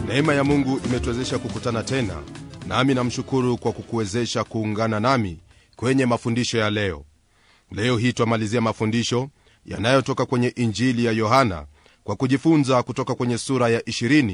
neema ya mungu imetuwezesha kukutana tena nami namshukuru kwa kukuwezesha kuungana nami kwenye mafundisho ya leo leo hii twamalizia mafundisho yanayotoka kwenye injili ya yohana kwa kujifunza kutoka kwenye sura ya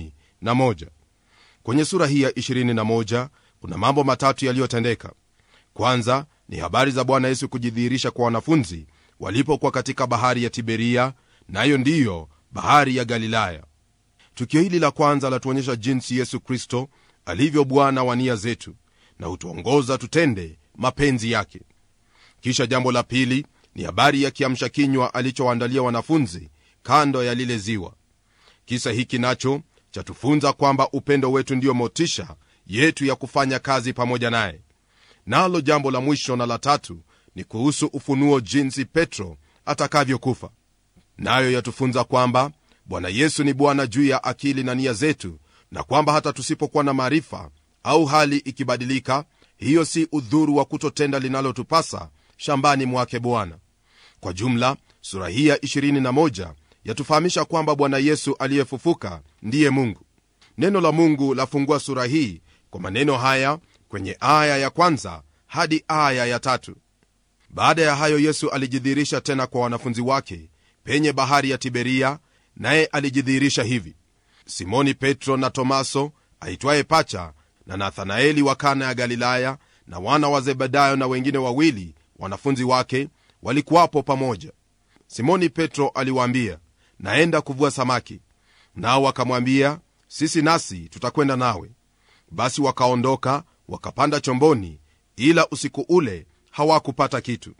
21 kwenye sura hii ya 21 kuna mambo matatu yaliyotendeka kwanza ni habari za bwana yesu kujidhihirisha kwa wanafunzi walipokuwa katika bahari ya tiberia nayo na ndiyo bahari ya galilaya tukio hili la kwanza latuonyesha jinsi yesu kristo alivyo bwana wa nia zetu na hutuongoza tutende mapenzi yake kisha jambo la pili ni habari ya kiamsha kinywa alichowaandalia wanafunzi kando ya lile ziwa kisa hiki nacho chatufunza kwamba upendo wetu ndiyo motisha yetu ya kufanya kazi pamoja naye nalo jambo la mwisho na la tatu ni kuhusu ufunuo jinsi petro atakavyokufa nayo yatufunza kwamba bwana yesu ni bwana juu ya akili na nia zetu na kwamba hata tusipokuwa na maarifa au hali ikibadilika hiyo si udhuru wa kutotenda linalotupasa shambani mwake bwana kwa jumla sura hii ya 21 yatufahamisha kwamba bwana yesu aliyefufuka ndiye mungu neno la mungu lafungua sura hii kwa maneno haya kwenye aya ya kwanza hadi aya ya tatu baada ya hayo yesu alijidhihirisha tena kwa wanafunzi wake penye bahari ya tiberia naye alijidhihirisha hivi simoni petro na tomaso aitwaye pacha na nathanaeli wa kana ya galilaya na wana wa zebedayo na wengine wawili wanafunzi wake walikuwapo pamoja simoni petro aliwaambia naenda kuvua samaki nao wakamwambia sisi nasi tutakwenda nawe basi wakaondoka wakapanda chomboni ila usiku ule hawakupata kitu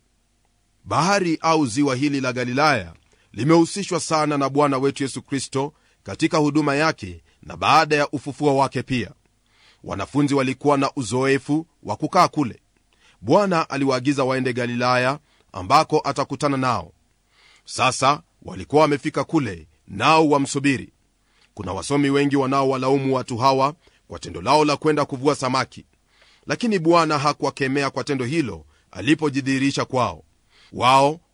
bahari au ziwa hili la galilaya limehusishwa sana na bwana wetu yesu kristo katika huduma yake na baada ya ufufuo wake pia wanafunzi walikuwa na uzoefu wa kukaa kule bwana aliwaagiza waende galilaya ambako atakutana nao sasa walikuwa wamefika kule nao wamsubiri kuna wasomi wengi wanaowalaumu watu hawa kwa tendo lao la kwenda kuvua samaki lakini bwana hakuwakemea kwa tendo hilo alipojidhihirisha kwao wao